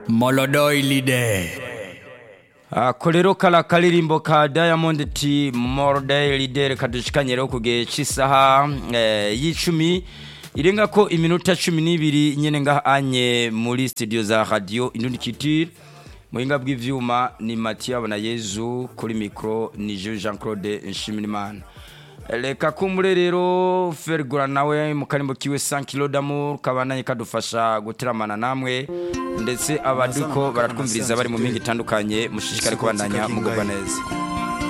molodoilide ako rero kara karirimbo ka diamond t morde lidere kadushikanye rero ku gihe cy'isaha eh, y'icumi irenga ko iminota cumi n'ibiri nyene ngaha anye muri studio za radio indundi kitire muhinga bw'ivyuma ni Mathieu na Yezu kuri micro ni Jean Claude Nshimirimana reka kumbure rero fergura nawe mu karimbo kiwe 100 kilo d'amour kabananye kadufasha guteramana namwe ndetse abaduko baratwumviriza bari mu mpinga itandukanye mushishikare kubandanya mugubwa neza